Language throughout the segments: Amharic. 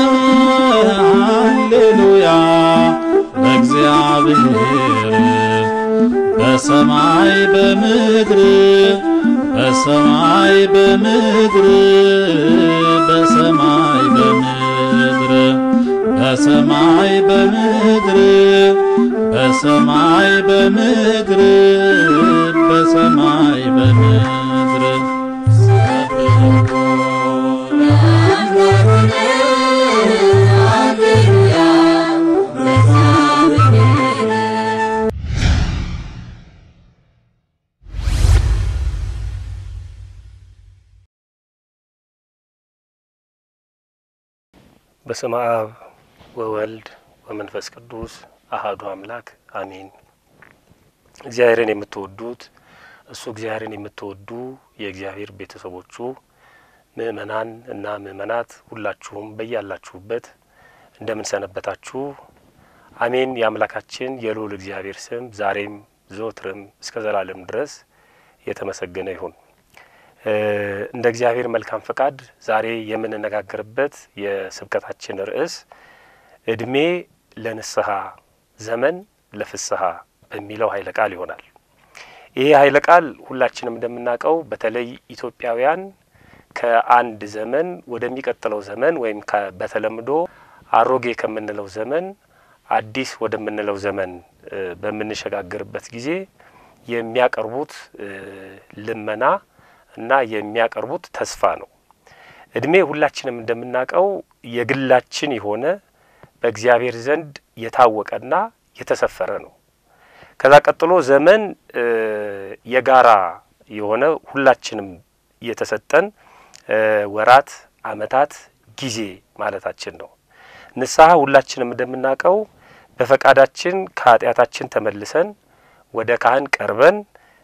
ሃሌሉያ ለእግዚአብሔር በሰማይ በምድር በሰማይ በምድር በሰማይ በምድር በሰማይ በምድር በሰማይ በምድር በሰማይ በምድር በስመ አብ ወወልድ ወመንፈስ ቅዱስ አሃዱ አምላክ አሜን። እግዚአብሔርን የምትወዱት እሱ እግዚአብሔርን የምትወዱ የእግዚአብሔር ቤተሰቦቹ ምእመናን እና ምእመናት ሁላችሁም በያላችሁበት እንደምን ሰነበታችሁ? አሜን። የአምላካችን የልዑል እግዚአብሔር ስም ዛሬም ዘወትርም እስከ ዘላለም ድረስ የተመሰገነ ይሁን። እንደ እግዚአብሔር መልካም ፈቃድ ዛሬ የምንነጋገርበት የስብከታችን ርዕስ እድሜ ለንስሐ ዘመን ለፍስሐ በሚለው ኃይለ ቃል ይሆናል። ይሄ ኃይለ ቃል ሁላችንም እንደምናውቀው በተለይ ኢትዮጵያውያን ከአንድ ዘመን ወደሚቀጥለው ዘመን ወይም በተለምዶ አሮጌ ከምንለው ዘመን አዲስ ወደምንለው ዘመን በምንሸጋገርበት ጊዜ የሚያቀርቡት ልመና እና የሚያቀርቡት ተስፋ ነው። እድሜ ሁላችንም እንደምናውቀው የግላችን የሆነ በእግዚአብሔር ዘንድ የታወቀና የተሰፈረ ነው። ከዛ ቀጥሎ ዘመን የጋራ የሆነ ሁላችንም የተሰጠን ወራት፣ አመታት፣ ጊዜ ማለታችን ነው። ንስሐ ሁላችንም እንደምናውቀው በፈቃዳችን ከኃጢአታችን ተመልሰን ወደ ካህን ቀርበን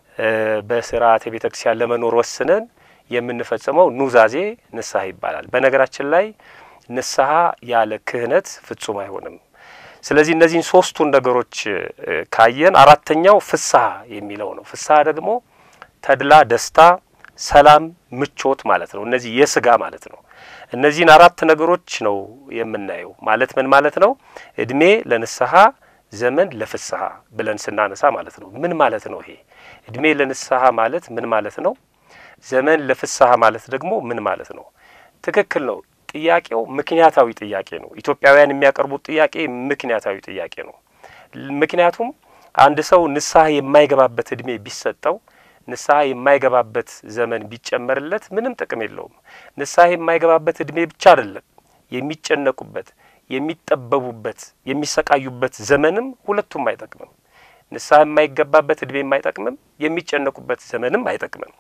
በስርዓተ ቤተ ክርስቲያን ለመኖር ወስነን የምንፈጽመው ኑዛዜ ንስሐ ይባላል። በነገራችን ላይ ንስሐ ያለ ክህነት ፍጹም አይሆንም። ስለዚህ እነዚህን ሶስቱን ነገሮች ካየን አራተኛው ፍስሐ የሚለው ነው። ፍስሐ ደግሞ ተድላ፣ ደስታ፣ ሰላም፣ ምቾት ማለት ነው። እነዚህ የስጋ ማለት ነው። እነዚህን አራት ነገሮች ነው የምናየው። ማለት ምን ማለት ነው? እድሜ ለንስሐ ዘመን ለፍስሐ ብለን ስናነሳ ማለት ነው። ምን ማለት ነው ይሄ? እድሜ ለንስሐ ማለት ምን ማለት ነው? ዘመን ለፍስሐ ማለት ደግሞ ምን ማለት ነው? ትክክል ነው። ጥያቄው ምክንያታዊ ጥያቄ ነው። ኢትዮጵያውያን የሚያቀርቡት ጥያቄ ምክንያታዊ ጥያቄ ነው። ምክንያቱም አንድ ሰው ንስሐ የማይገባበት እድሜ ቢሰጠው፣ ንስሐ የማይገባበት ዘመን ቢጨመርለት ምንም ጥቅም የለውም። ንስሐ የማይገባበት እድሜ ብቻ አይደለም የሚጨነቁበት የሚጠበቡበት የሚሰቃዩበት ዘመንም ሁለቱም አይጠቅምም። ንስሐ የማይገባበት እድሜም አይጠቅምም፣ የሚጨነቁበት ዘመንም አይጠቅምም።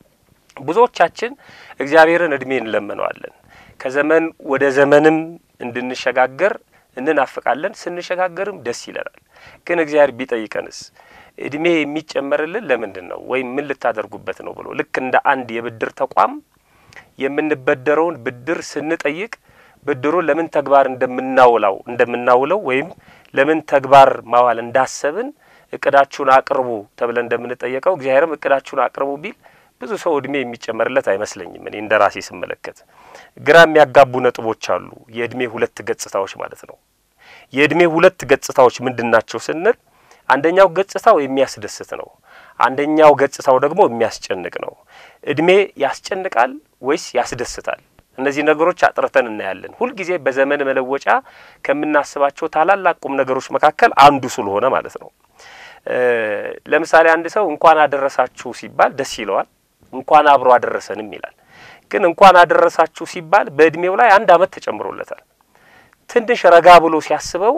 ብዙዎቻችን እግዚአብሔርን እድሜ እንለምነዋለን። ከዘመን ወደ ዘመንም እንድንሸጋገር እንናፍቃለን። ስንሸጋገርም ደስ ይለናል። ግን እግዚአብሔር ቢጠይቀንስ እድሜ የሚጨመርልን ለምንድን ነው ወይም ምን ልታደርጉበት ነው ብሎ ልክ እንደ አንድ የብድር ተቋም የምንበደረውን ብድር ስንጠይቅ ብድሩን ለምን ተግባር እንደምናውላው እንደምናውለው ወይም ለምን ተግባር ማዋል እንዳሰብን እቅዳችሁን አቅርቡ ተብለን እንደምንጠየቀው እግዚአብሔርም እቅዳችሁን አቅርቡ ቢል ብዙ ሰው እድሜ የሚጨመርለት አይመስለኝም። እኔ እንደ ራሴ ስመለከት ግራ የሚያጋቡ ነጥቦች አሉ። የእድሜ ሁለት ገጽታዎች ማለት ነው። የእድሜ ሁለት ገጽታዎች ምንድን ናቸው ስንል አንደኛው ገጽታው የሚያስደስት ነው። አንደኛው ገጽታው ደግሞ የሚያስጨንቅ ነው። እድሜ ያስጨንቃል ወይስ ያስደስታል? እነዚህ ነገሮች አጥርተን እናያለን። ሁልጊዜ በዘመን መለወጫ ከምናስባቸው ታላላቅ ቁም ነገሮች መካከል አንዱ ስለሆነ ማለት ነው። ለምሳሌ አንድ ሰው እንኳን አደረሳችሁ ሲባል ደስ ይለዋል። እንኳን አብሮ አደረሰንም ይላል። ግን እንኳን አደረሳችሁ ሲባል በእድሜው ላይ አንድ አመት ተጨምሮለታል። ትንሽ ረጋ ብሎ ሲያስበው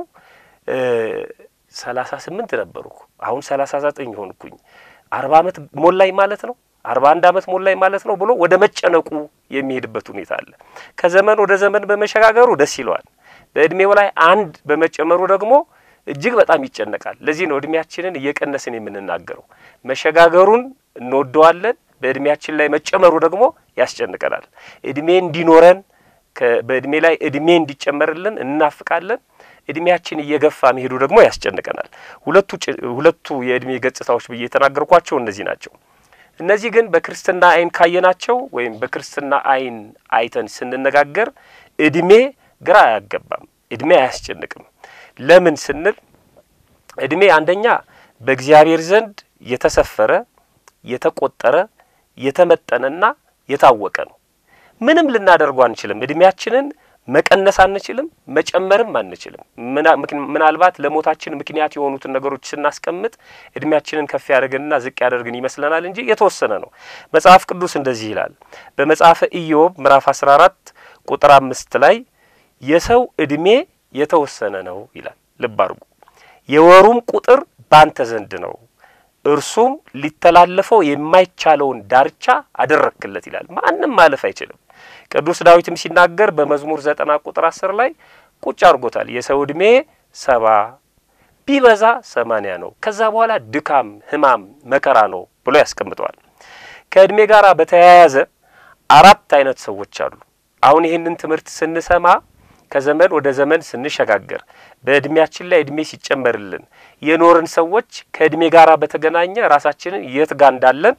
ሰላሳ ስምንት ነበርኩ አሁን ሰላሳ ዘጠኝ ሆንኩኝ አርባ አመት ሞላኝ ማለት ነው አርባ አንድ አመት ሞላኝ ማለት ነው ብሎ ወደ መጨነቁ የሚሄድበት ሁኔታ አለ። ከዘመን ወደ ዘመን በመሸጋገሩ ደስ ይለዋል። በእድሜው ላይ አንድ በመጨመሩ ደግሞ እጅግ በጣም ይጨነቃል። ለዚህ ነው እድሜያችንን እየቀነስን የምንናገረው። መሸጋገሩን እንወደዋለን፣ በእድሜያችን ላይ መጨመሩ ደግሞ ያስጨንቀናል። እድሜ እንዲኖረን በእድሜ ላይ እድሜ እንዲጨመርልን እናፍቃለን። እድሜያችን እየገፋ መሄዱ ደግሞ ያስጨንቀናል። ሁለቱ ሁለቱ የእድሜ ገጽታዎች ብዬ የተናገርኳቸው እነዚህ ናቸው። እነዚህ ግን በክርስትና አይን ካየናቸው ወይም በክርስትና አይን አይተን ስንነጋገር እድሜ ግራ አያገባም። እድሜ አያስጨንቅም። ለምን ስንል እድሜ አንደኛ በእግዚአብሔር ዘንድ የተሰፈረ የተቆጠረ የተመጠነና የታወቀ ነው። ምንም ልናደርጉ አንችልም። እድሜያችንን መቀነስ አንችልም፣ መጨመርም አንችልም። ምናልባት ለሞታችን ምክንያት የሆኑትን ነገሮች ስናስቀምጥ እድሜያችንን ከፍ ያደርግንና ዝቅ ያደርግን ይመስለናል እንጂ የተወሰነ ነው። መጽሐፍ ቅዱስ እንደዚህ ይላል። በመጽሐፈ ኢዮብ ምዕራፍ 14 ቁጥር አምስት ላይ የሰው እድሜ የተወሰነ ነው ይላል። ልብ አድርጉ። የወሩም ቁጥር ባንተ ዘንድ ነው፣ እርሱም ሊተላለፈው የማይቻለውን ዳርቻ አደረክለት ይላል። ማንም ማለፍ አይችልም። ቅዱስ ዳዊትም ሲናገር በመዝሙር ዘጠና ቁጥር አስር ላይ ቁጭ አድርጎታል። የሰው ዕድሜ ሰባ ቢበዛ ሰማንያ ነው፣ ከዛ በኋላ ድካም፣ ሕማም፣ መከራ ነው ብሎ ያስቀምጠዋል። ከዕድሜ ጋር በተያያዘ አራት አይነት ሰዎች አሉ። አሁን ይህንን ትምህርት ስንሰማ ከዘመን ወደ ዘመን ስንሸጋገር በእድሜያችን ላይ እድሜ ሲጨመርልን የኖርን ሰዎች ከእድሜ ጋር በተገናኘ ራሳችንን የት ጋር እንዳለን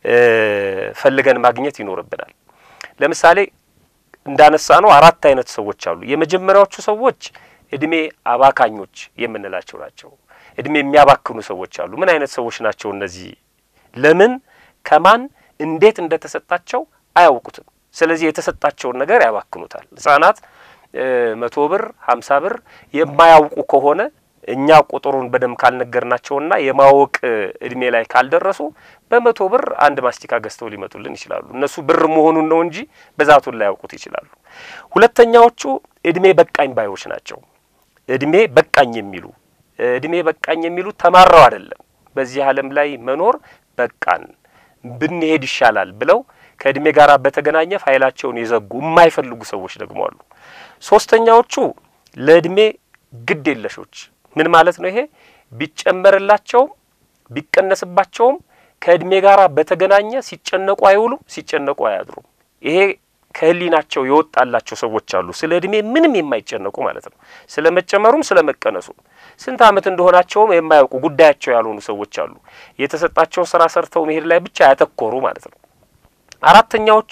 ፈልገን ማግኘት ይኖርብናል። ለምሳሌ እንዳነሳ ነው አራት አይነት ሰዎች አሉ። የመጀመሪያዎቹ ሰዎች እድሜ አባካኞች የምንላቸው ናቸው። እድሜ የሚያባክኑ ሰዎች አሉ። ምን አይነት ሰዎች ናቸው እነዚህ? ለምን ከማን እንዴት እንደተሰጣቸው አያውቁትም። ስለዚህ የተሰጣቸውን ነገር ያባክኑታል። ህጻናት መቶ ብር ሀምሳ ብር የማያውቁ ከሆነ እኛ ቁጥሩን በደንብ ካልነገርናቸውና የማወቅ እድሜ ላይ ካልደረሱ በመቶ ብር አንድ ማስቲካ ገዝተው ሊመጡልን ይችላሉ። እነሱ ብር መሆኑን ነው እንጂ ብዛቱን ላያውቁት ይችላሉ። ሁለተኛዎቹ እድሜ በቃኝ ባዮች ናቸው። እድሜ በቃኝ የሚሉ እድሜ በቃኝ የሚሉ ተማረው አይደለም፣ በዚህ ዓለም ላይ መኖር በቃን ብንሄድ ይሻላል ብለው ከእድሜ ጋር በተገናኘ ፋይላቸውን የዘጉ የማይፈልጉ ሰዎች ደግሞ አሉ። ሶስተኛዎቹ ለእድሜ ግድ የለሾች ምን ማለት ነው? ይሄ ቢጨመርላቸውም ቢቀነስባቸውም ከእድሜ ጋር በተገናኘ ሲጨነቁ አይውሉም፣ ሲጨነቁ አያድሩም። ይሄ ከህሊናቸው የወጣላቸው ሰዎች አሉ። ስለ እድሜ ምንም የማይጨነቁ ማለት ነው። ስለ መጨመሩም ስለ መቀነሱም ስንት ዓመት እንደሆናቸውም የማያውቁ ጉዳያቸው ያልሆኑ ሰዎች አሉ። የተሰጣቸውን ስራ ሰርተው መሄድ ላይ ብቻ ያተኮሩ ማለት ነው። አራተኛዎቹ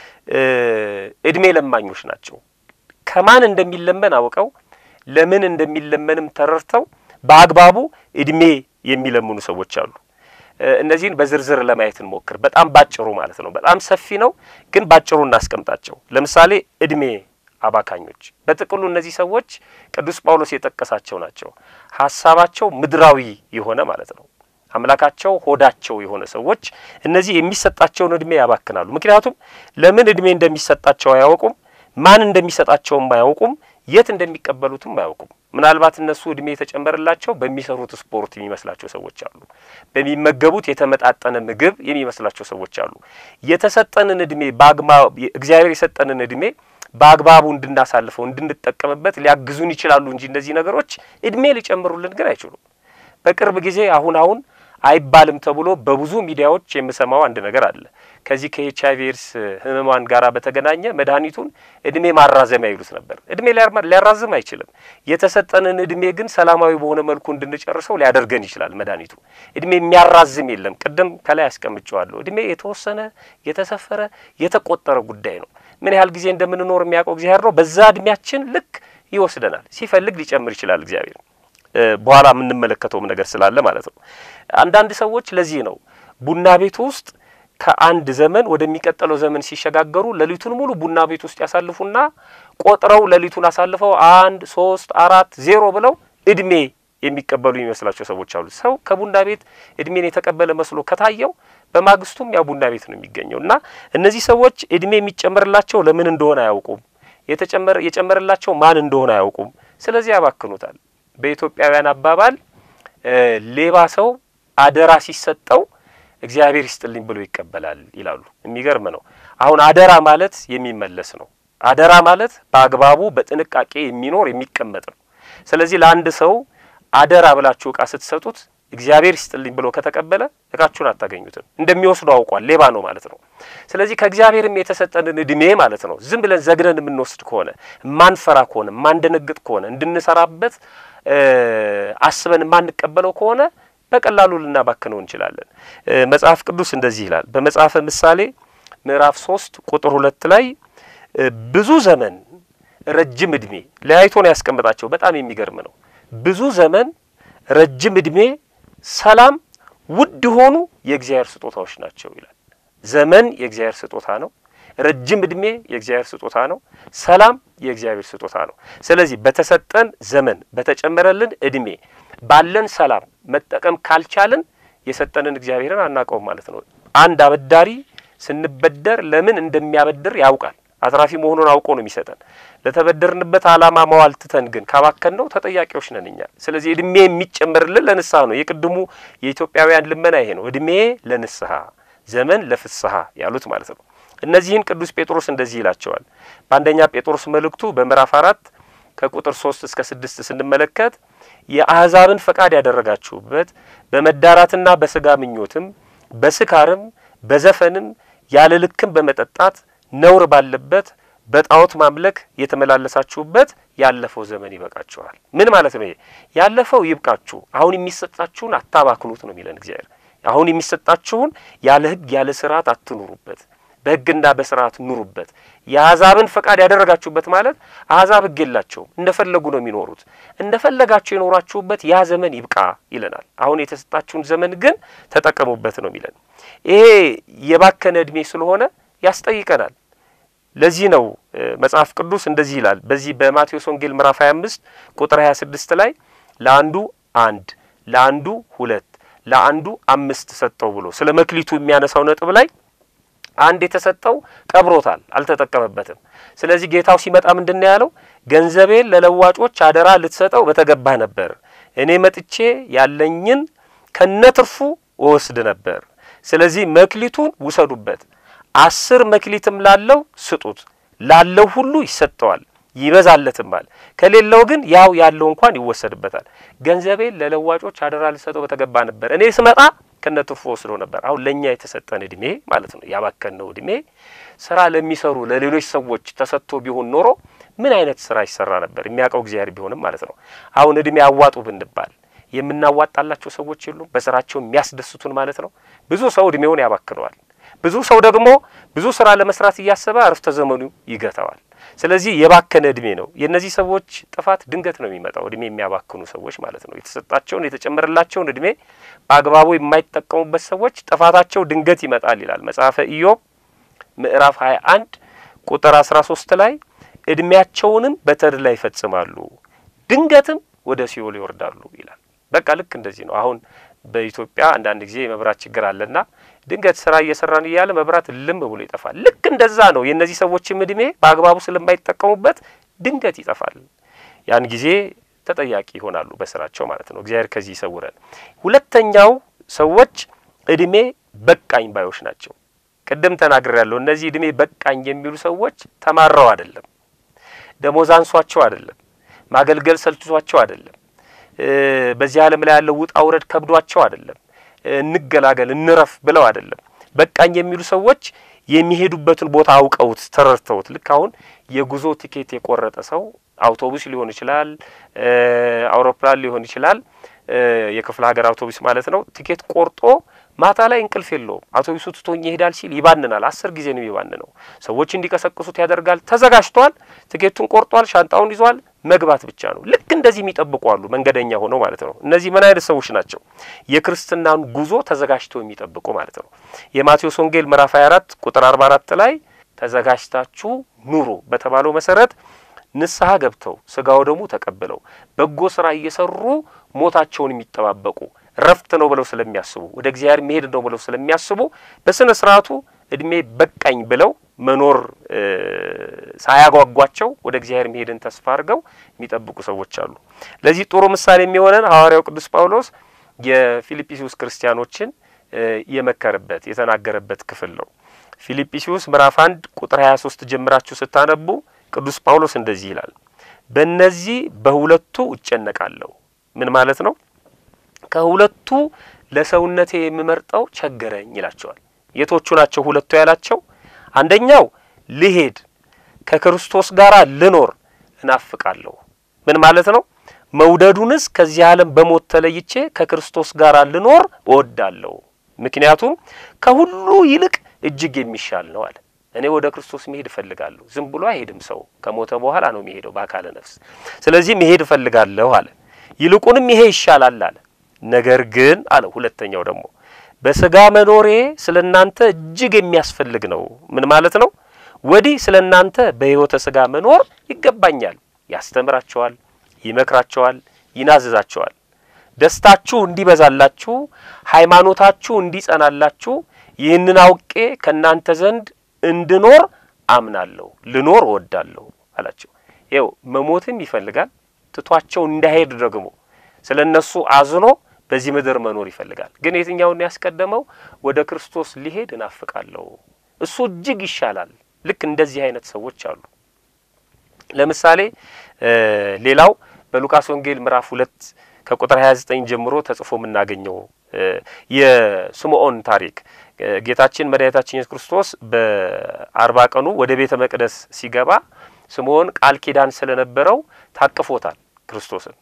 እድሜ ለማኞች ናቸው። ከማን እንደሚለመን አውቀው ለምን እንደሚለመንም ተረድተው በአግባቡ እድሜ የሚለምኑ ሰዎች አሉ። እነዚህን በዝርዝር ለማየት እንሞክር። በጣም ባጭሩ ማለት ነው። በጣም ሰፊ ነው፣ ግን ባጭሩ እናስቀምጣቸው። ለምሳሌ እድሜ አባካኞች፣ በጥቅሉ እነዚህ ሰዎች ቅዱስ ጳውሎስ የጠቀሳቸው ናቸው። ሀሳባቸው ምድራዊ የሆነ ማለት ነው። አምላካቸው ሆዳቸው የሆነ ሰዎች እነዚህ የሚሰጣቸውን እድሜ ያባክናሉ። ምክንያቱም ለምን እድሜ እንደሚሰጣቸው አያውቁም፣ ማን እንደሚሰጣቸውም አያውቁም፣ የት እንደሚቀበሉትም አያውቁም። ምናልባት እነሱ እድሜ የተጨመረላቸው በሚሰሩት ስፖርት የሚመስላቸው ሰዎች አሉ። በሚመገቡት የተመጣጠነ ምግብ የሚመስላቸው ሰዎች አሉ። የተሰጠንን እድሜ በአግባቡ እግዚአብሔር የሰጠንን እድሜ በአግባቡ እንድናሳልፈው እንድንጠቀምበት ሊያግዙን ይችላሉ እንጂ እነዚህ ነገሮች እድሜ ሊጨምሩልን ግን አይችሉም። በቅርብ ጊዜ አሁን አሁን አይባልም ተብሎ በብዙ ሚዲያዎች የምሰማው አንድ ነገር አለ። ከዚህ ከኤች አይቪ ኤድስ ህመማን ጋራ በተገናኘ መድኃኒቱን እድሜ ማራዘሚያ ይሉት ነበር። እድሜ ሊያራዝም አይችልም። የተሰጠንን እድሜ ግን ሰላማዊ በሆነ መልኩ እንድንጨርሰው ሊያደርገን ይችላል መድኃኒቱ። እድሜ የሚያራዝም የለም። ቅድም ከላይ አስቀምጨዋለሁ። እድሜ የተወሰነ የተሰፈረ የተቆጠረ ጉዳይ ነው። ምን ያህል ጊዜ እንደምንኖር የሚያውቀው እግዚአብሔር ነው። በዛ እድሜያችን ልክ ይወስደናል። ሲፈልግ ሊጨምር ይችላል እግዚአብሔር በኋላ የምንመለከተውም ነገር ስላለ ማለት ነው። አንዳንድ ሰዎች ለዚህ ነው ቡና ቤት ውስጥ ከአንድ ዘመን ወደሚቀጥለው ዘመን ሲሸጋገሩ ሌሊቱን ሙሉ ቡና ቤት ውስጥ ያሳልፉና ቆጥረው ሌሊቱን አሳልፈው አንድ ሶስት አራት ዜሮ ብለው እድሜ የሚቀበሉ የሚመስላቸው ሰዎች አሉ። ሰው ከቡና ቤት እድሜን የተቀበለ መስሎ ከታየው በማግስቱም ያ ቡና ቤት ነው የሚገኘው እና እነዚህ ሰዎች እድሜ የሚጨመርላቸው ለምን እንደሆነ አያውቁም። የተጨመረ የጨመረላቸው ማን እንደሆነ አያውቁም። ስለዚህ ያባክኑታል። በኢትዮጵያውያን አባባል ሌባ ሰው አደራ ሲሰጠው እግዚአብሔር ይስጥልኝ ብሎ ይቀበላል ይላሉ። የሚገርም ነው። አሁን አደራ ማለት የሚመለስ ነው። አደራ ማለት በአግባቡ በጥንቃቄ የሚኖር የሚቀመጥ ነው። ስለዚህ ለአንድ ሰው አደራ ብላችሁ እቃ ስትሰጡት እግዚአብሔር ይስጥልኝ ብሎ ከተቀበለ እቃችሁን አታገኙትም። እንደሚወስዱ አውቋል። ሌባ ነው ማለት ነው። ስለዚህ ከእግዚአብሔርም የተሰጠንን እድሜ ማለት ነው ዝም ብለን ዘግነን የምንወስድ ከሆነ የማንፈራ ከሆነ የማንደነግጥ ከሆነ እንድንሰራበት አስበን የማንቀበለው ከሆነ በቀላሉ ልናባክነው እንችላለን። መጽሐፍ ቅዱስ እንደዚህ ይላል። በመጽሐፈ ምሳሌ ምዕራፍ ሶስት ቁጥር ሁለት ላይ ብዙ ዘመን ረጅም እድሜ ለያይቶ ነው ያስቀምጣቸው። በጣም የሚገርም ነው። ብዙ ዘመን፣ ረጅም እድሜ፣ ሰላም ውድ የሆኑ የእግዚአብሔር ስጦታዎች ናቸው ይላል። ዘመን የእግዚአብሔር ስጦታ ነው። ረጅም እድሜ የእግዚአብሔር ስጦታ ነው። ሰላም የእግዚአብሔር ስጦታ ነው። ስለዚህ በተሰጠን ዘመን በተጨመረልን እድሜ ባለን ሰላም መጠቀም ካልቻልን የሰጠንን እግዚአብሔርን አናውቀውም ማለት ነው። አንድ አበዳሪ ስንበደር ለምን እንደሚያበድር ያውቃል። አትራፊ መሆኑን አውቆ ነው የሚሰጠን። ለተበደርንበት ዓላማ መዋል ትተን ግን ካባከን ነው ተጠያቂዎች ነን እኛ። ስለዚህ እድሜ የሚጨመርልን ለንስሐ ነው። የቅድሙ የኢትዮጵያውያን ልመና ይሄ ነው። እድሜ ለንስሐ ዘመን ለፍስሐ ያሉት ማለት ነው። እነዚህን ቅዱስ ጴጥሮስ እንደዚህ ይላቸዋል። በአንደኛ ጴጥሮስ መልእክቱ በምዕራፍ አራት ከቁጥር ሶስት እስከ ስድስት ስንመለከት የአሕዛብን ፈቃድ ያደረጋችሁበት በመዳራትና በስጋ ምኞትም በስካርም በዘፈንም ያለ ልክም በመጠጣት ነውር ባለበት በጣዖት ማምለክ የተመላለሳችሁበት ያለፈው ዘመን ይበቃችኋል። ምን ማለት ነው? ያለፈው ይብቃችሁ፣ አሁን የሚሰጣችሁን አታባክኑት ነው የሚለን እግዚአብሔር። አሁን የሚሰጣችሁን ያለ ሕግ ያለ ስርዓት አትኑሩበት፣ በሕግና በስርዓት ኑሩበት። የአሕዛብን ፈቃድ ያደረጋችሁበት ማለት አሕዛብ ሕግ የላቸውም፣ እንደፈለጉ ነው የሚኖሩት። እንደፈለጋችሁ የኖራችሁበት ያ ዘመን ይብቃ ይለናል። አሁን የተሰጣችሁን ዘመን ግን ተጠቀሙበት ነው የሚለን። ይሄ የባከነ እድሜ ስለሆነ ያስጠይቀናል። ለዚህ ነው መጽሐፍ ቅዱስ እንደዚህ ይላል። በዚህ በማቴዎስ ወንጌል ምዕራፍ 25 ቁጥር 26 ላይ ለአንዱ አንድ፣ ለአንዱ ሁለት፣ ለአንዱ አምስት ሰጠው ብሎ ስለ መክሊቱ የሚያነሳው ነጥብ ላይ አንድ የተሰጠው ቀብሮታል፣ አልተጠቀመበትም። ስለዚህ ጌታው ሲመጣ ምንድን ነው ያለው? ገንዘቤን ለለዋጮች አደራ ልትሰጠው በተገባህ ነበር። እኔ መጥቼ ያለኝን ከነትርፉ እወስድ ነበር። ስለዚህ መክሊቱን ውሰዱበት አስር መክሊትም ላለው ስጡት፣ ላለው ሁሉ ይሰጠዋል ይበዛለትማል። ከሌለው ግን ያው ያለው እንኳን ይወሰድበታል። ገንዘቤን ለለዋጮች አደራ ልሰጠው በተገባ ነበር፣ እኔ ስመጣ ከነትርፉ ወስዶ ነበር። አሁን ለእኛ የተሰጠን እድሜ ማለት ነው ያባከነው እድሜ ስራ ለሚሰሩ ለሌሎች ሰዎች ተሰጥቶ ቢሆን ኖሮ ምን አይነት ስራ ይሰራ ነበር? የሚያውቀው እግዚአብሔር ቢሆንም ማለት ነው። አሁን እድሜ አዋጡ ብንባል የምናዋጣላቸው ሰዎች የሉም፣ በስራቸው የሚያስደስቱን ማለት ነው። ብዙ ሰው እድሜውን ያባክነዋል። ብዙ ሰው ደግሞ ብዙ ስራ ለመስራት እያሰበ አረፍተ ዘመኑ ይገታዋል። ስለዚህ የባከነ እድሜ ነው። የእነዚህ ሰዎች ጥፋት ድንገት ነው የሚመጣው፣ እድሜ የሚያባክኑ ሰዎች ማለት ነው። የተሰጣቸውን የተጨመረላቸውን እድሜ በአግባቡ የማይጠቀሙበት ሰዎች ጥፋታቸው ድንገት ይመጣል ይላል መጽሐፈ ኢዮብ ምዕራፍ 21 ቁጥር 13 ላይ እድሜያቸውንም በተድላ ይፈጽማሉ፣ ድንገትም ወደ ሲኦል ይወርዳሉ ይላል። በቃ ልክ እንደዚህ ነው። አሁን በኢትዮጵያ አንዳንድ ጊዜ የመብራት ችግር አለና ድንገት ስራ እየሰራን እያለ መብራት ልም ብሎ ይጠፋል። ልክ እንደዛ ነው። የእነዚህ ሰዎችም እድሜ በአግባቡ ስለማይጠቀሙበት ድንገት ይጠፋል። ያን ጊዜ ተጠያቂ ይሆናሉ በስራቸው ማለት ነው። እግዚአብሔር ከዚህ ይሰውረን። ሁለተኛው ሰዎች እድሜ በቃኝ ባዮች ናቸው። ቅድም ተናግሬ ያለሁ እነዚህ እድሜ በቃኝ የሚሉ ሰዎች ተማረው አይደለም፣ ደሞዝ አንሷቸው አይደለም፣ ማገልገል ሰልችቷቸው አይደለም፣ በዚህ ዓለም ላይ ያለው ውጣ ውረድ ከብዷቸው አይደለም እንገላገል እንረፍ ብለው አይደለም። በቃኝ የሚሉ ሰዎች የሚሄዱበትን ቦታ አውቀውት ተረድተውት፣ ልክ አሁን የጉዞ ቲኬት የቆረጠ ሰው አውቶቡስ ሊሆን ይችላል፣ አውሮፕላን ሊሆን ይችላል፣ የክፍለ ሀገር አውቶቡስ ማለት ነው። ቲኬት ቆርጦ ማታ ላይ እንቅልፍ የለውም። አውቶቡሱ ትቶኝ ይሄዳል ሲል ይባንናል። አስር ጊዜ ነው ይባንነው። ሰዎች እንዲቀሰቅሱት ያደርጋል። ተዘጋጅቷል፣ ቲኬቱን ቆርጧል፣ ሻንጣውን ይዟል። መግባት ብቻ ነው። ልክ እንደዚህ የሚጠብቁ አሉ፣ መንገደኛ ሆነው ማለት ነው። እነዚህ ምን አይነት ሰዎች ናቸው? የክርስትናን ጉዞ ተዘጋጅተው የሚጠብቁ ማለት ነው። የማቴዎስ ወንጌል ምዕራፍ 24 ቁጥር 44 ላይ ተዘጋጅታችሁ ኑሩ በተባለው መሰረት ንስሐ ገብተው ስጋው ደሙ ተቀብለው በጎ ስራ እየሰሩ ሞታቸውን የሚጠባበቁ ረፍት ነው ብለው ስለሚያስቡ ወደ እግዚአብሔር መሄድ ነው ብለው ስለሚያስቡ በስነ ስርዓቱ እድሜ በቃኝ ብለው መኖር ሳያጓጓቸው ወደ እግዚአብሔር መሄድን ተስፋ አድርገው የሚጠብቁ ሰዎች አሉ። ለዚህ ጥሩ ምሳሌ የሚሆነን ሐዋርያው ቅዱስ ጳውሎስ የፊልጵስዩስ ክርስቲያኖችን የመከረበት የተናገረበት ክፍል ነው። ፊልጵስዩስ ምዕራፍ አንድ ቁጥር ሀያ ሶስት ጀምራችሁ ስታነቡ ቅዱስ ጳውሎስ እንደዚህ ይላል፣ በእነዚህ በሁለቱ እጨነቃለሁ። ምን ማለት ነው? ከሁለቱ ለሰውነቴ የምመርጠው ቸገረኝ ይላቸዋል። የቶቹ ናቸው ሁለቱ ያላቸው? አንደኛው ልሄድ ከክርስቶስ ጋር ልኖር እናፍቃለሁ። ምን ማለት ነው? መውደዱንስ ከዚህ ዓለም በሞት ተለይቼ ከክርስቶስ ጋር ልኖር እወዳለሁ። ምክንያቱም ከሁሉ ይልቅ እጅግ የሚሻል ነው አለ። እኔ ወደ ክርስቶስ መሄድ እፈልጋለሁ። ዝም ብሎ አይሄድም። ሰው ከሞተ በኋላ ነው የሚሄደው በአካለ ነፍስ። ስለዚህ መሄድ እፈልጋለሁ አለ። ይልቁንም ይሄ ይሻላል አለ። ነገር ግን አለ ሁለተኛው ደግሞ በስጋ መኖሬ ስለ እናንተ እጅግ የሚያስፈልግ ነው። ምን ማለት ነው? ወዲህ ስለ እናንተ በሕይወተ ስጋ መኖር ይገባኛል። ያስተምራቸዋል፣ ይመክራቸዋል፣ ይናዝዛቸዋል። ደስታችሁ እንዲበዛላችሁ፣ ሃይማኖታችሁ እንዲጸናላችሁ ይህንን አውቄ ከእናንተ ዘንድ እንድኖር አምናለሁ፣ ልኖር እወዳለሁ አላቸው። ይኸው መሞትም ይፈልጋል። ትቷቸው እንዳይሄድ ደግሞ ስለ እነሱ አዝኖ በዚህ ምድር መኖር ይፈልጋል። ግን የትኛውን ያስቀደመው? ወደ ክርስቶስ ሊሄድ እናፍቃለሁ። እሱ እጅግ ይሻላል። ልክ እንደዚህ አይነት ሰዎች አሉ። ለምሳሌ ሌላው በሉቃስ ወንጌል ምዕራፍ ሁለት ከቁጥር 29 ጀምሮ ተጽፎ የምናገኘው የስምዖን ታሪክ ጌታችን መድኃኒታችን ኢየሱስ ክርስቶስ በአርባ ቀኑ ወደ ቤተ መቅደስ ሲገባ ስምዖን ቃል ኪዳን ስለነበረው ታቅፎታል ክርስቶስን።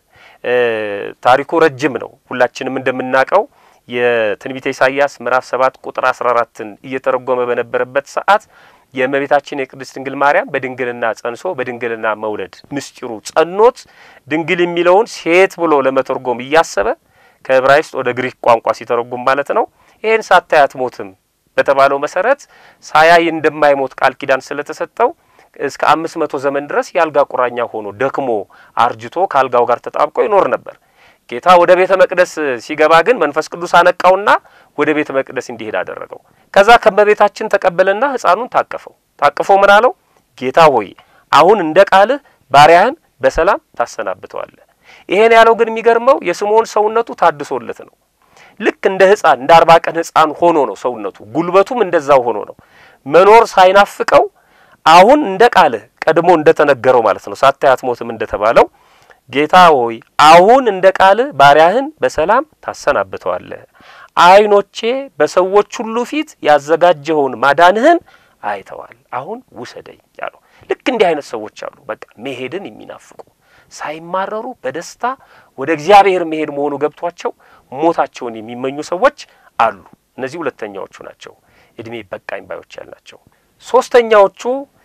ታሪኩ ረጅም ነው። ሁላችንም እንደምናውቀው የትንቢተ ኢሳይያስ ምዕራፍ ሰባት ቁጥር አስራ አራትን እየተረጎመ በነበረበት ሰዓት የእመቤታችን የቅድስት ድንግል ማርያም በድንግልና ጸንሶ በድንግልና መውለድ ምስጢሩ ጸኖት ድንግል የሚለውን ሴት ብሎ ለመተርጎም እያሰበ ከዕብራይስጥ ወደ ግሪክ ቋንቋ ሲተረጉም ማለት ነው። ይህን ሳታይ አትሞትም በተባለው መሰረት ሳያይ እንደማይሞት ቃል ኪዳን ስለተሰጠው እስከ አምስት መቶ ዘመን ድረስ የአልጋ ቁራኛ ሆኖ ደክሞ አርጅቶ ከአልጋው ጋር ተጣብቆ ይኖር ነበር። ጌታ ወደ ቤተ መቅደስ ሲገባ ግን መንፈስ ቅዱስ አነቃውና ወደ ቤተ መቅደስ እንዲሄድ አደረገው። ከዛ ከመቤታችን ተቀበለና ሕፃኑን ታቀፈው። ታቅፎ ምን አለው? ጌታ ሆይ አሁን እንደ ቃልህ ባሪያህን በሰላም ታሰናብተዋለህ። ይሄን ያለው ግን የሚገርመው የስምዖን ሰውነቱ ታድሶለት ነው። ልክ እንደ ሕፃን እንደ አርባ ቀን ሕፃን ሆኖ ነው ሰውነቱ፣ ጉልበቱም እንደዛው ሆኖ ነው መኖር ሳይናፍቀው አሁን እንደ ቃልህ ቀድሞ እንደተነገረው ማለት ነው ሳታይ አትሞትም እንደተባለው ጌታ ሆይ አሁን እንደ ቃልህ ባሪያህን በሰላም ታሰናብተዋለህ። ዓይኖቼ በሰዎች ሁሉ ፊት ያዘጋጀኸውን ማዳንህን አይተዋል። አሁን ውሰደኝ ያለው ልክ እንዲህ አይነት ሰዎች አሉ። በቃ መሄድን የሚናፍቁ ሳይማረሩ በደስታ ወደ እግዚአብሔር መሄድ መሆኑ ገብቷቸው ሞታቸውን የሚመኙ ሰዎች አሉ። እነዚህ ሁለተኛዎቹ ናቸው፣ እድሜ በቃኝ ባዮች ያልናቸው። ሶስተኛዎቹ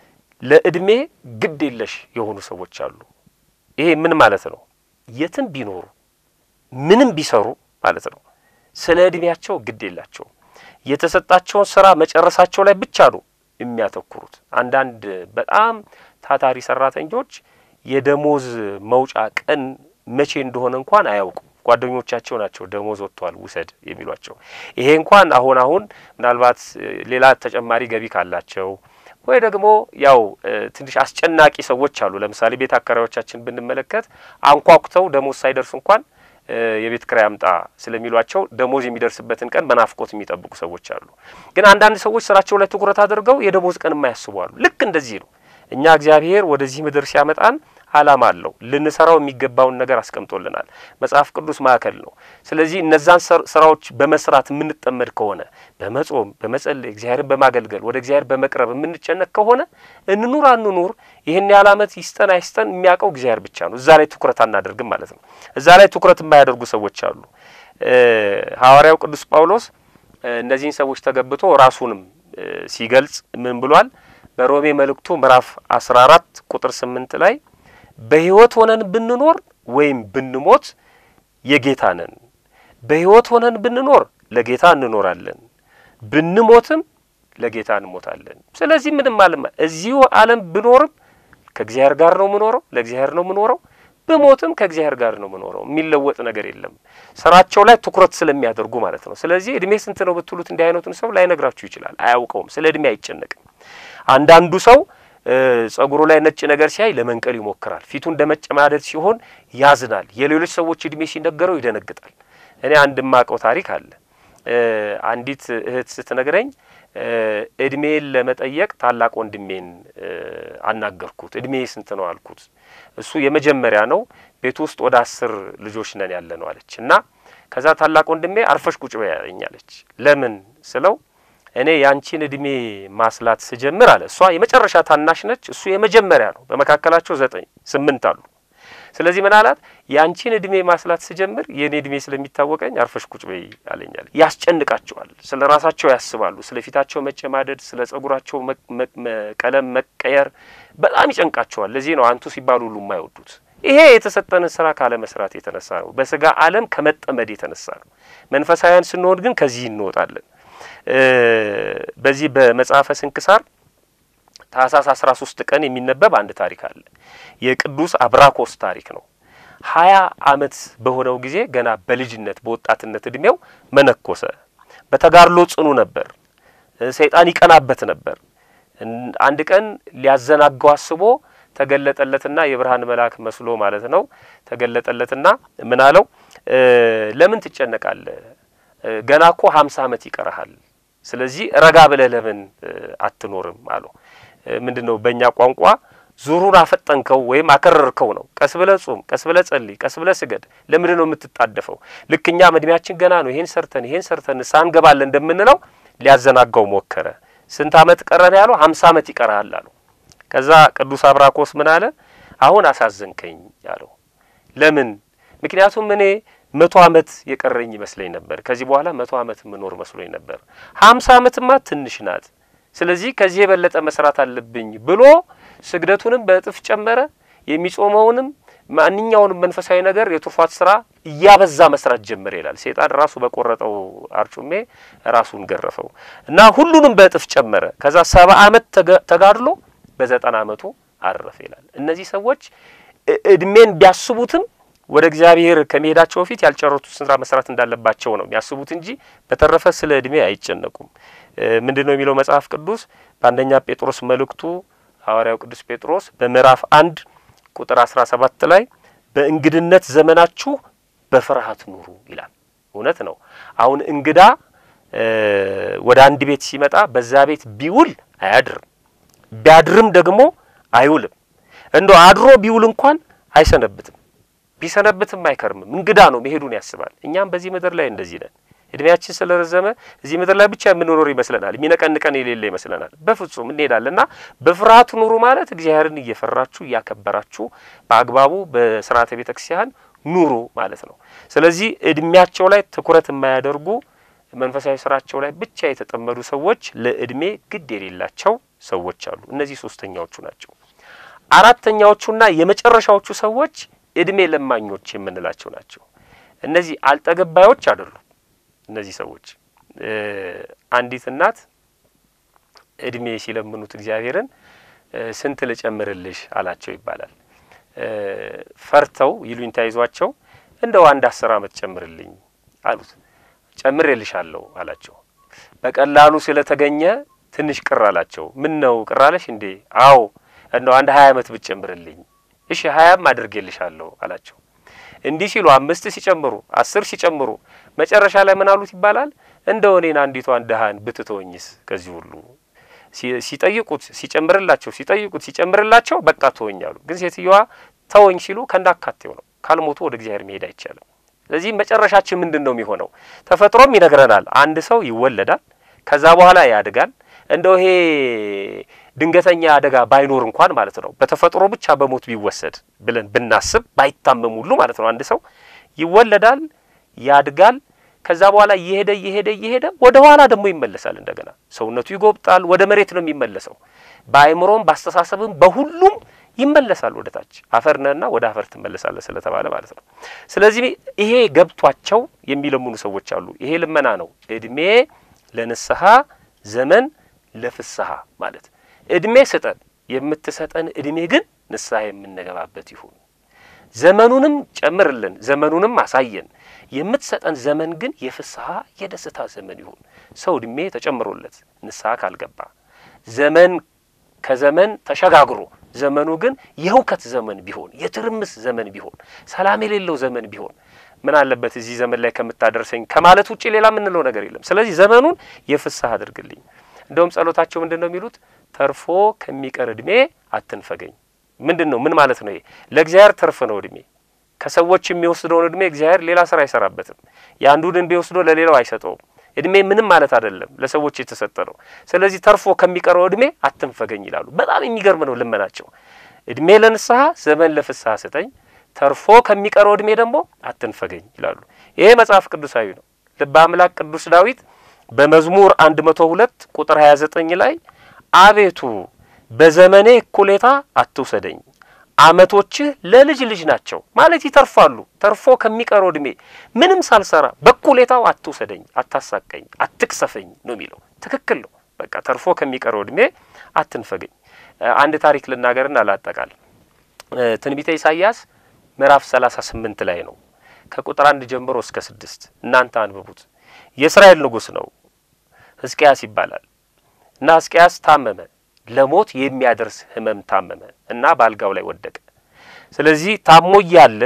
ለእድሜ ግድ የለሽ የሆኑ ሰዎች አሉ። ይሄ ምን ማለት ነው? የትም ቢኖሩ ምንም ቢሰሩ ማለት ነው ስለ እድሜያቸው ግድ የላቸውም። የተሰጣቸውን ስራ መጨረሳቸው ላይ ብቻ ነው የሚያተኩሩት። አንዳንድ በጣም ታታሪ ሰራተኞች የደሞዝ መውጫ ቀን መቼ እንደሆነ እንኳን አያውቁም። ጓደኞቻቸው ናቸው ደሞዝ ወጥቷል ውሰድ የሚሏቸው። ይሄ እንኳን አሁን አሁን ምናልባት ሌላ ተጨማሪ ገቢ ካላቸው ወይ ደግሞ ያው ትንሽ አስጨናቂ ሰዎች አሉ። ለምሳሌ ቤት አከራዮቻችን ብንመለከት አንኳኩተው ደሞዝ ሳይደርስ እንኳን የቤት ኪራይ አምጣ ስለሚሏቸው ደሞዝ የሚደርስበትን ቀን በናፍቆት የሚጠብቁ ሰዎች አሉ። ግን አንዳንድ ሰዎች ስራቸው ላይ ትኩረት አድርገው የደሞዝ ቀን የማያስቡ አሉ። ልክ እንደዚህ ነው። እኛ እግዚአብሔር ወደዚህ ምድር ሲያመጣን ዓላማ አለው። ልንሰራው የሚገባውን ነገር አስቀምጦልናል። መጽሐፍ ቅዱስ ማዕከል ነው። ስለዚህ እነዛን ስራዎች በመስራት የምንጠመድ ከሆነ በመጾም በመጸለይ እግዚአብሔርን በማገልገል ወደ እግዚአብሔር በመቅረብ የምንጨነቅ ከሆነ እንኑር አንኑር ይህን ያህል ዓመት ይስጠን አይስጠን የሚያውቀው እግዚአብሔር ብቻ ነው። እዛ ላይ ትኩረት አናደርግም ማለት ነው። እዛ ላይ ትኩረት የማያደርጉ ሰዎች አሉ። ሐዋርያው ቅዱስ ጳውሎስ እነዚህን ሰዎች ተገብቶ ራሱንም ሲገልጽ ምን ብሏል? በሮሜ መልእክቱ ምዕራፍ አስራ አራት ቁጥር ስምንት ላይ በሕይወት ሆነን ብንኖር ወይም ብንሞት የጌታ ነን። በሕይወት ሆነን ብንኖር ለጌታ እንኖራለን፣ ብንሞትም ለጌታ እንሞታለን። ስለዚህ ምንም አለም እዚሁ ዓለም ብኖርም ከእግዚአብሔር ጋር ነው የምኖረው፣ ለእግዚአብሔር ነው የምኖረው። ብሞትም ከእግዚአብሔር ጋር ነው የምኖረው። የሚለወጥ ነገር የለም። ስራቸው ላይ ትኩረት ስለሚያደርጉ ማለት ነው። ስለዚህ እድሜ ስንት ነው ብትሉት እንዲህ አይነቱን ሰው ላይነግራችሁ ይችላል። አያውቀውም። ስለ እድሜ አይጨነቅም። አንዳንዱ ሰው ጸጉሩ ላይ ነጭ ነገር ሲያይ ለመንቀል ይሞክራል። ፊቱ እንደ መጨማደድ ሲሆን ያዝናል። የሌሎች ሰዎች እድሜ ሲነገረው ይደነግጣል። እኔ አንድ ማቀው ታሪክ አለ። አንዲት እህት ስትነግረኝ እድሜን ለመጠየቅ ታላቅ ወንድሜን አናገርኩት። እድሜ ስንት ነው አልኩት። እሱ የመጀመሪያ ነው። ቤት ውስጥ ወደ አስር ልጆች ነን ያለ ነው አለች እና ከዛ ታላቅ ወንድሜ አርፈሽ ቁጭ በይ ያለኝ አለች። ለምን ስለው እኔ ያንቺን እድሜ ማስላት ስጀምር አለ እሷ የመጨረሻ ታናሽ ነች፣ እሱ የመጀመሪያ ነው። በመካከላቸው ዘጠኝ ስምንት አሉ። ስለዚህ ምን አላት? ያንቺን እድሜ ማስላት ስጀምር የእኔ እድሜ ስለሚታወቀኝ አርፈሽ ቁጭ በይ አለኛል። ያስጨንቃቸዋል። ስለ ራሳቸው ያስባሉ። ስለ ፊታቸው መጨማደድ፣ ስለ ጸጉራቸው ቀለም መቀየር በጣም ይጨንቃቸዋል። ለዚህ ነው አንቱ ሲባሉ ሁሉ የማይወዱት። ይሄ የተሰጠንን ስራ ካለመስራት የተነሳ ነው። በስጋ ዓለም ከመጠመድ የተነሳ ነው። መንፈሳውያን ስንሆን ግን ከዚህ እንወጣለን። በዚህ በመጽሐፈ ስንክሳር ታህሳስ አስራ ሶስት ቀን የሚነበብ አንድ ታሪክ አለ። የቅዱስ አብራኮስ ታሪክ ነው። ሀያ አመት በሆነው ጊዜ ገና በልጅነት በወጣትነት እድሜው መነኮሰ። በተጋድሎ ጽኑ ነበር። ሰይጣን ይቀናበት ነበር። አንድ ቀን ሊያዘናጋው አስቦ ተገለጠለትና የብርሃን መልአክ መስሎ ማለት ነው። ተገለጠለትና ምን አለው? ለምን ትጨነቃለህ? ገና እኮ ሀምሳ አመት ይቀርሃል። ስለዚህ ረጋ ብለህ ለምን አትኖርም አለው። ምንድን ነው በእኛ ቋንቋ ዙሩን አፈጠንከው ወይም አከረርከው ነው። ቀስ ብለህ ጹም፣ ቀስ ብለህ ጸልይ፣ ቀስ ብለህ ስገድ። ለምንድን ነው የምትጣደፈው? ልክ እኛም እድሜያችን ገና ነው፣ ይሄን ሰርተን ይሄን ሰርተን ሳንገባለን እንደምንለው ሊያዘናጋው ሞከረ። ስንት አመት ቀረን ያለው? ሀምሳ አመት ይቀርሃል አለው። ከዛ ቅዱስ አብራኮስ ምን አለ? አሁን አሳዘንከኝ አለው። ለምን? ምክንያቱም እኔ መቶ አመት የቀረኝ ይመስለኝ ነበር። ከዚህ በኋላ መቶ አመት የምኖር መስሎኝ ነበር። ሀምሳ አመትማ ትንሽ ናት። ስለዚህ ከዚህ የበለጠ መስራት አለብኝ ብሎ ስግደቱንም በእጥፍ ጨመረ። የሚጾመውንም ማንኛውንም መንፈሳዊ ነገር የትሩፋት ስራ እያበዛ መስራት ጀመረ ይላል። ሴጣን ራሱ በቆረጠው አርጩሜ ራሱን ገረፈው እና ሁሉንም በእጥፍ ጨመረ። ከዛ ሰባ አመት ተጋድሎ በዘጠና አመቱ አረፈ ይላል። እነዚህ ሰዎች እድሜን ቢያስቡትም ወደ እግዚአብሔር ከመሄዳቸው በፊት ያልጨረሱት ስራ መስራት እንዳለባቸው ነው የሚያስቡት እንጂ በተረፈ ስለ እድሜ አይጨነቁም። ምንድን ነው የሚለው መጽሐፍ ቅዱስ በአንደኛ ጴጥሮስ መልእክቱ ሐዋርያው ቅዱስ ጴጥሮስ በምዕራፍ አንድ ቁጥር አስራ ሰባት ላይ በእንግድነት ዘመናችሁ በፍርሃት ኑሩ ይላል። እውነት ነው። አሁን እንግዳ ወደ አንድ ቤት ሲመጣ በዛ ቤት ቢውል አያድርም፣ ቢያድርም ደግሞ አይውልም። እንደ አድሮ ቢውል እንኳን አይሰነብትም፣ ቢሰነብትም አይከርምም። እንግዳ ነው፣ መሄዱን ያስባል። እኛም በዚህ ምድር ላይ እንደዚህ ነን። እድሜያችን ስለረዘመ እዚህ ምድር ላይ ብቻ የምንኖር ይመስለናል። የሚነቀንቀን የሌለ ይመስለናል። በፍጹም እንሄዳለን እና በፍርሃት ኑሩ ማለት እግዚአብሔርን እየፈራችሁ እያከበራችሁ በአግባቡ በስርዓተ ቤተ ክርስቲያን ኑሩ ማለት ነው። ስለዚህ እድሜያቸው ላይ ትኩረት የማያደርጉ መንፈሳዊ ስራቸው ላይ ብቻ የተጠመዱ ሰዎች ለእድሜ ግድ የሌላቸው ሰዎች አሉ። እነዚህ ሶስተኛዎቹ ናቸው። አራተኛዎቹና የመጨረሻዎቹ ሰዎች እድሜ ለማኞች የምንላቸው ናቸው። እነዚህ አልጠገባዮች አይደሉም። እነዚህ ሰዎች አንዲት እናት እድሜ ሲለምኑት እግዚአብሔርን ስንት ልጨምርልሽ አላቸው ይባላል። ፈርተው ይሉኝታ ይዟቸው እንደው አንድ አስር ዓመት ጨምርልኝ አሉት። ጨምሬልሻለሁ አላቸው። በቀላሉ ስለተገኘ ትንሽ ቅር አላቸው። ምን ነው ቅር አለሽ እንዴ? አዎ እንደው አንድ ሀያ ዓመት ብትጨምርልኝ። እሺ ሀያም አድርጌልሻለሁ አላቸው። እንዲህ ሲሉ አምስት ሲጨምሩ አስር ሲጨምሩ መጨረሻ ላይ ምን አሉት ይባላል እንደው እኔን አንዲቷን ድሀን ብትተወኝስ ከዚህ ሁሉ ሲጠይቁት ሲጨምርላቸው ሲጠይቁት ሲጨምርላቸው በቃ ተወኝ አሉ። ግን ሴትዮዋ ተወኝ ሲሉ ከእንዳካቴው ነው። ካልሞቱ ወደ እግዚአብሔር መሄድ አይቻልም። ስለዚህ መጨረሻችን ምንድን ነው የሚሆነው? ተፈጥሮም ይነግረናል። አንድ ሰው ይወለዳል፣ ከዛ በኋላ ያድጋል። እንደው ይሄ ድንገተኛ አደጋ ባይኖር እንኳን ማለት ነው በተፈጥሮ ብቻ በሞት ቢወሰድ ብለን ብናስብ ባይታመም ሁሉ ማለት ነው አንድ ሰው ይወለዳል፣ ያድጋል። ከዛ በኋላ እየሄደ እየሄደ እየሄደ ወደ ኋላ ደግሞ ይመለሳል። እንደገና ሰውነቱ ይጎብጣል፣ ወደ መሬት ነው የሚመለሰው። በአእምሮም በአስተሳሰብም በሁሉም ይመለሳል ወደ ታች። አፈር ነህና ወደ አፈር ትመለሳለህ ስለተባለ ማለት ነው። ስለዚህ ይሄ ገብቷቸው የሚለምኑ ሰዎች አሉ። ይሄ ልመና ነው። እድሜ ለንስሐ ዘመን ለፍስሐ ማለት እድሜ ስጠን፣ የምትሰጠን እድሜ ግን ንስሐ የምንገባበት ይሁን። ዘመኑንም ጨምርልን፣ ዘመኑንም አሳየን። የምትሰጠን ዘመን ግን የፍስሐ የደስታ ዘመን ይሁን። ሰው እድሜ ተጨምሮለት ንስሐ ካልገባ ዘመን ከዘመን ተሸጋግሮ ዘመኑ ግን የሁከት ዘመን ቢሆን የትርምስ ዘመን ቢሆን ሰላም የሌለው ዘመን ቢሆን ምን አለበት እዚህ ዘመን ላይ ከምታደርሰኝ ከማለት ውጭ ሌላ የምንለው ነገር የለም። ስለዚህ ዘመኑን የፍስሐ አድርግልኝ። እንደውም ጸሎታቸው ምንድን ነው የሚሉት? ተርፎ ከሚቀር እድሜ አትንፈገኝ። ምንድን ነው ምን ማለት ነው? ይሄ ለእግዚአብሔር ተርፍ ነው እድሜ። ከሰዎች የሚወስደውን እድሜ እግዚአብሔር ሌላ ስራ አይሰራበትም። የአንዱን እድሜ ወስዶ ለሌላው አይሰጠውም። እድሜ ምንም ማለት አይደለም፣ ለሰዎች የተሰጠ ነው። ስለዚህ ተርፎ ከሚቀረው እድሜ አትንፈገኝ ይላሉ። በጣም የሚገርም ነው ልመናቸው። እድሜ ለንስሐ ዘመን ለፍስሐ ስጠኝ፣ ተርፎ ከሚቀረው እድሜ ደግሞ አትንፈገኝ ይላሉ። ይሄ መጽሐፍ ቅዱሳዊ ነው። ልበ አምላክ ቅዱስ ዳዊት በመዝሙር አንድ መቶ ሁለት ቁጥር ሀያ ዘጠኝ ላይ አቤቱ በዘመኔ እኩሌታ አትውሰደኝ አመቶችህ ለልጅ ልጅ ናቸው ማለት ይተርፋሉ። ተርፎ ከሚቀረው እድሜ ምንም ሳልሰራ በኩሌታው አትውሰደኝ፣ አታሳቀኝ፣ አትቅሰፈኝ ነው የሚለው። ትክክል ነው። በቃ ተርፎ ከሚቀረው እድሜ አትንፈገኝ። አንድ ታሪክ ልናገርና ላጠቃል። ትንቢተ ኢሳይያስ ምዕራፍ ሰላሳ ስምንት ላይ ነው ከቁጥር አንድ ጀምሮ እስከ ስድስት እናንተ አንብቡት። የእስራኤል ንጉሥ ነው ሕዝቅያስ ይባላል እና ሕዝቅያስ ታመመ ለሞት የሚያደርስ ህመም ታመመ እና በአልጋው ላይ ወደቀ። ስለዚህ ታሞ እያለ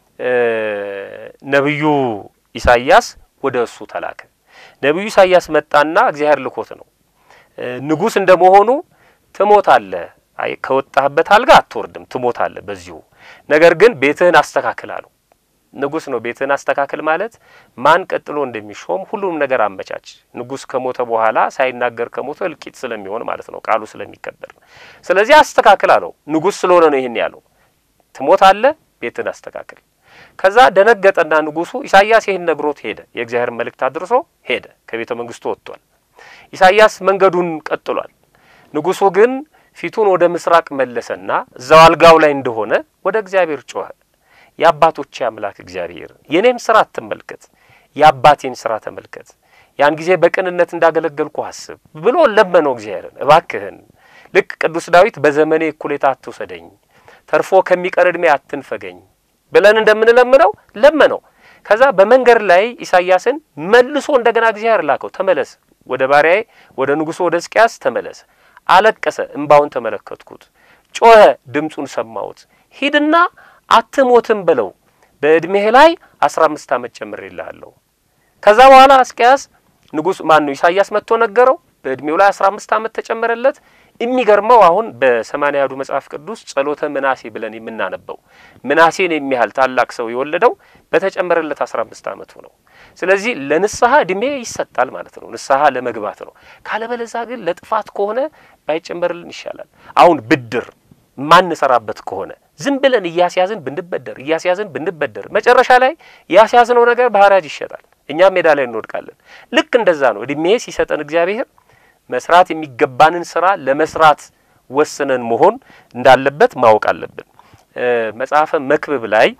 ነቢዩ ኢሳይያስ ወደ እሱ ተላከ። ነቢዩ ኢሳይያስ መጣና እግዚአብሔር ልኮት ነው። ንጉሥ እንደመሆኑ ትሞታለህ፣ አይ ከወጣህበት አልጋ አትወርድም፣ ትሞታለህ በዚሁ ነገር ግን ቤትህን አስተካክል አለው። ንጉሥ ነው። ቤትህን አስተካክል ማለት ማን ቀጥሎ እንደሚሾም ሁሉም ነገር አመቻች። ንጉሥ ከሞተ በኋላ ሳይናገር ከሞተ እልቂት ስለሚሆን ማለት ነው፣ ቃሉ ስለሚከበር። ስለዚህ አስተካክል አለው። ንጉሥ ስለሆነ ነው ይህን ያለው። ትሞታለህ፣ ቤትህን አስተካክል። ከዛ ደነገጠና ንጉሡ ኢሳይያስ ይህን ነግሮት ሄደ። የእግዚአብሔር መልእክት አድርሶ ሄደ። ከቤተ መንግስቱ ወጥቷል። ኢሳይያስ መንገዱን ቀጥሏል። ንጉሡ ግን ፊቱን ወደ ምስራቅ መለሰና እዛው አልጋው ላይ እንደሆነ ወደ እግዚአብሔር ጮኸ። የአባቶቼ አምላክ እግዚአብሔር የኔን ስራ አትመልከት፣ የአባቴን ስራ ተመልከት። ያን ጊዜ በቅንነት እንዳገለገልኩ አስብ ብሎ ለመነው እግዚአብሔርን። እባክህን ልክ ቅዱስ ዳዊት በዘመኔ እኩሌታ አትውሰደኝ፣ ተርፎ ከሚቀር ዕድሜ አትንፈገኝ ብለን እንደምንለምነው ለመነው። ከዛ በመንገድ ላይ ኢሳይያስን መልሶ እንደገና እግዚአብሔር ላከው። ተመለስ፣ ወደ ባሪያዬ ወደ ንጉሡ ወደ ሕዝቅያስ ተመለስ። አለቀሰ፣ እምባውን ተመለከትኩት። ጮኸ፣ ድምፁን ሰማሁት። ሂድና አትሞትም ብለው በእድሜህ ላይ አስራ አምስት ዓመት ጨምሬልሃለሁ። ከዛ በኋላ ሕዝቅያስ ንጉሥ ማን ነው ኢሳይያስ መጥቶ ነገረው። በእድሜው ላይ አስራ አምስት ዓመት ተጨመረለት። የሚገርመው አሁን በሰማንያ አሐዱ መጽሐፍ ቅዱስ ጸሎተ ምናሴ ብለን የምናነበው ምናሴን የሚያህል ታላቅ ሰው የወለደው በተጨመረለት አስራ አምስት ዓመቱ ነው። ስለዚህ ለንስሐ እድሜ ይሰጣል ማለት ነው። ንስሐ ለመግባት ነው። ካለበለዛ ግን ለጥፋት ከሆነ ባይጨመርልን ይሻላል። አሁን ብድር ማንሰራበት ከሆነ ዝም ብለን እያስያዝን ብንበደር እያስያዝን ብንበደር መጨረሻ ላይ ያስያዝነው ነገር በሐራጅ ይሸጣል። እኛም ሜዳ ላይ እንወድቃለን። ልክ እንደዛ ነው። እድሜ ሲሰጠን እግዚአብሔር መስራት የሚገባንን ስራ ለመስራት ወስነን መሆን እንዳለበት ማወቅ አለብን። መጽሐፈ መክብብ ላይ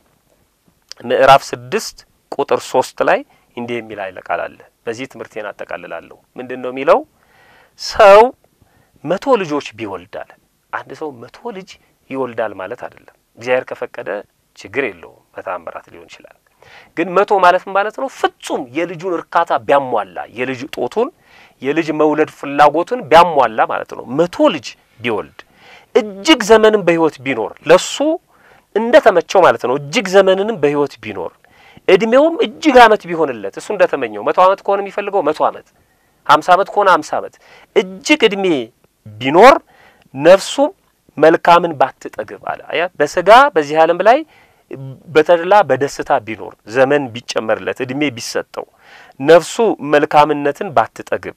ምዕራፍ ስድስት ቁጥር ሶስት ላይ እንዲህ የሚል ኃይለ ቃል አለ። በዚህ ትምህርቴን አጠቃልላለሁ። ምንድን ነው የሚለው? ሰው መቶ ልጆች ቢወልዳል አንድ ሰው መቶ ልጅ ይወልዳል ማለት አይደለም። እግዚአብሔር ከፈቀደ ችግር የለውም፣ በተአምራት ሊሆን ይችላል። ግን መቶ ማለት ማለት ነው ፍጹም የልጁን እርካታ ቢያሟላ የልጅ ጦቱን የልጅ መውለድ ፍላጎቱን ቢያሟላ ማለት ነው። መቶ ልጅ ቢወልድ እጅግ ዘመንም በሕይወት ቢኖር ለሱ እንደ ተመቸው ማለት ነው። እጅግ ዘመንንም በሕይወት ቢኖር እድሜውም እጅግ ዓመት ቢሆንለት እሱ እንደ ተመኘው መቶ ዓመት ከሆነ የሚፈልገው መቶ ዓመት፣ ሀምሳ ዓመት ከሆነ ሀምሳ ዓመት እጅግ እድሜ ቢኖር ነፍሱም መልካምን ባትጠግብ አለ። አያ በስጋ በዚህ ዓለም ላይ በተድላ በደስታ ቢኖር ዘመን ቢጨመርለት እድሜ ቢሰጠው ነፍሱ መልካምነትን ባትጠግብ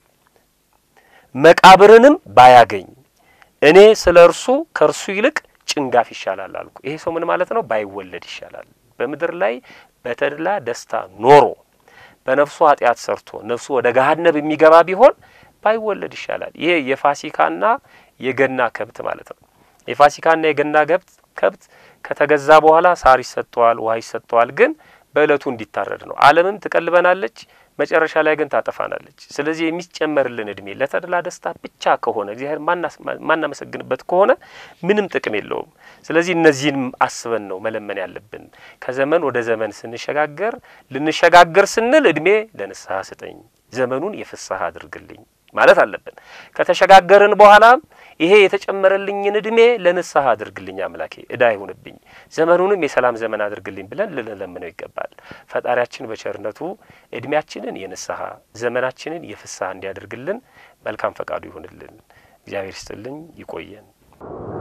መቃብርንም ባያገኝ እኔ ስለ እርሱ ከእርሱ ይልቅ ጭንጋፍ ይሻላል አልኩ። ይሄ ሰው ምን ማለት ነው? ባይወለድ ይሻላል። በምድር ላይ በተድላ ደስታ ኖሮ በነፍሱ ኃጢአት ሰርቶ ነፍሱ ወደ ገሃነብ የሚገባ ቢሆን ባይወለድ ይሻላል። ይሄ የፋሲካና የገና ከብት ማለት ነው። የፋሲካና የገና ከብት ከብት ከተገዛ በኋላ ሳር ይሰጠዋል፣ ውሃ ይሰጠዋል። ግን በእለቱ እንዲታረድ ነው። ዓለምም ትቀልበናለች፣ መጨረሻ ላይ ግን ታጠፋናለች። ስለዚህ የሚጨመርልን እድሜ ለተድላ ደስታ ብቻ ከሆነ እግዚአብሔር ማናመሰግንበት ከሆነ ምንም ጥቅም የለውም። ስለዚህ እነዚህንም አስበን ነው መለመን ያለብን። ከዘመን ወደ ዘመን ስንሸጋገር ልንሸጋገር ስንል እድሜ ለንስሐ ስጠኝ፣ ዘመኑን የፍስሐ አድርግልኝ ማለት አለብን። ከተሸጋገርን በኋላ ይሄ የተጨመረልኝን እድሜ ለንስሐ አድርግልኝ አምላኬ፣ እዳ አይሁንብኝ፣ ዘመኑንም የሰላም ዘመን አድርግልኝ ብለን ልንለምነው ይገባል። ፈጣሪያችን በቸርነቱ እድሜያችንን የንስሐ ዘመናችንን የፍስሐ እንዲያደርግልን መልካም ፈቃዱ ይሁንልን። እግዚአብሔር ይስጥልኝ። ይቆየን።